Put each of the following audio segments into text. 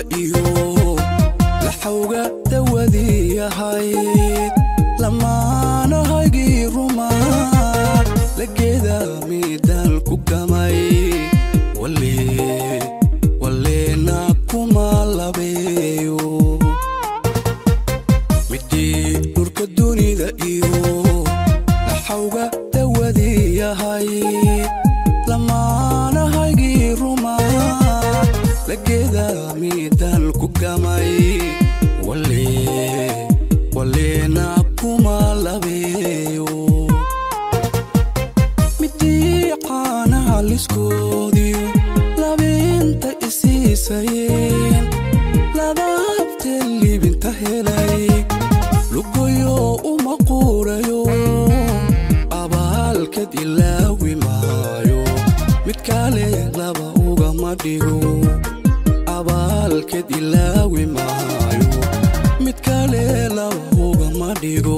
iyo laxawga dawadii ahayd lamaanahaygii rumaa lageeda midaan ku gamay waleena kuma labeeyo midii dhurka dunida iyo laxawga dawadii ahayd lamaanahaygii rumaa lageeda midaan ku gamay waleena kuma labeeyo midii caanaha liskoodiyo labeenta isiisayeen ladaabtee libinta helay lugoyo uma quurayo abaalkad ilaawi maayo mid kale laba ugama dhigo abaalked ilaawi maayo mid kale laba ugama dhigo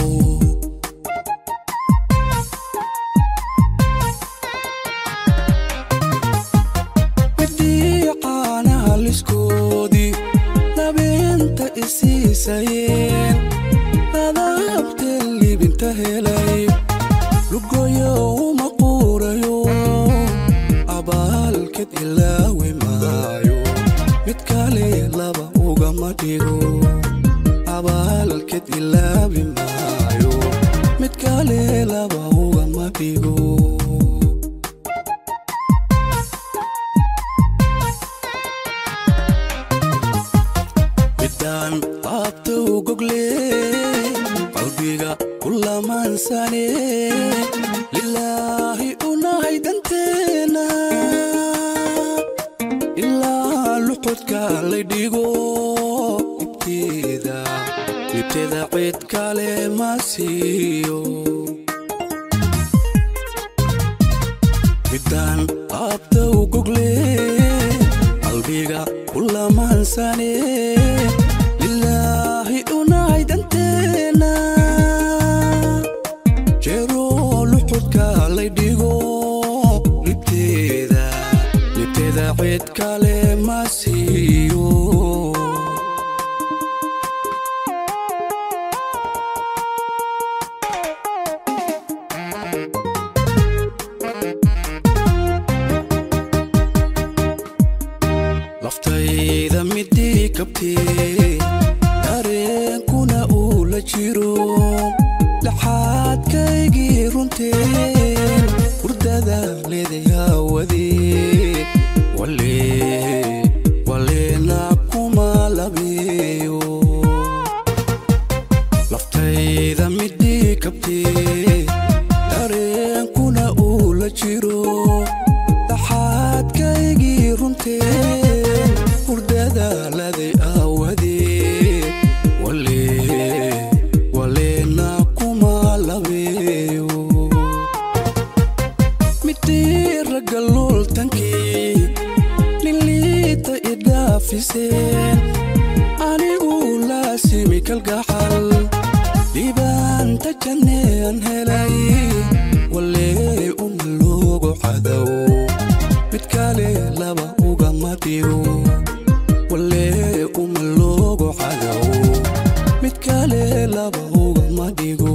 midii caanaha liskoodii labeenta isiisayeen ladaabtee libinta helay lugoyo uma quurayo abaalked ilaawi maayo mid kale laba ugama dhigo abaalked ilaawi maayo mid kale laba ugama dhigo midaan qaabta u gogle qalbiga ku lamaansane lilaahi unahay danteena ilaa luxudka lay dhigo ibteeda libteeda cid kale ma siiyo midaan qaabta u gogle qalbiga ku lamaansane lilaahi unahay danteena jeeroo luxudka lay dhigo libteeda libteeda cid kale ma siiyo laftayda midii kabtee dareenkuna uu la jiro dhaxaadkaygii runteen hurdada leeday haawadee waleena kuma labeeyo laftayda midii kabtee dareenkuna uu la jiro dhaxaadkaygii runteen hurdada laday aawadee waleena kuma labeeyo midii ragga lultankii niliita idhaafiseen anigu laasimi kalgaxal dhibaanta jannean helay walee uma loogu cadow mid kale laba ugama dhigo walee uma loogu cadow mid kale laba ugama dhigo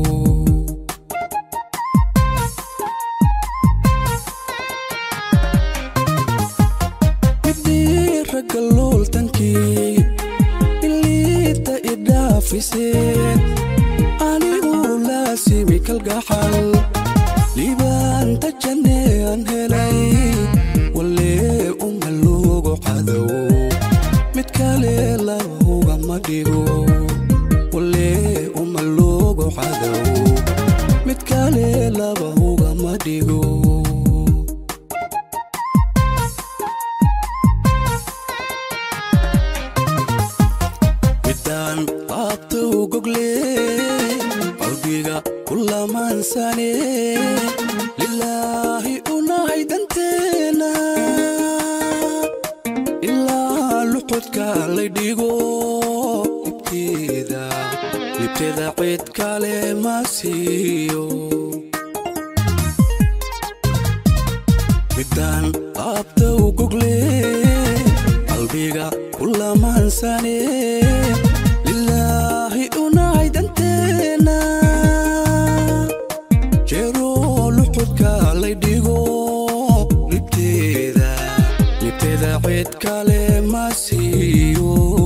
midii ragga looltankii iliita idhaafiseen anigu laasimi kalgaxal liibaanta jannean helay walee uma loogu cadow mid kale laba ugama dhigo walee uma loogu cadow mid kale laba ugama dhigo midaan qaabta u gogle qalbiga ku lamaansane lilaahi unahay danteena ilaa luxudka lay dhigo libteeda libteeda cid kale ma siiyo midaan qaabta u gogle qalbiga ku lamansane lilaahi unahay danteena jeeroo luxudka lay dhigo libteeda libteeda cid kale ma siiyo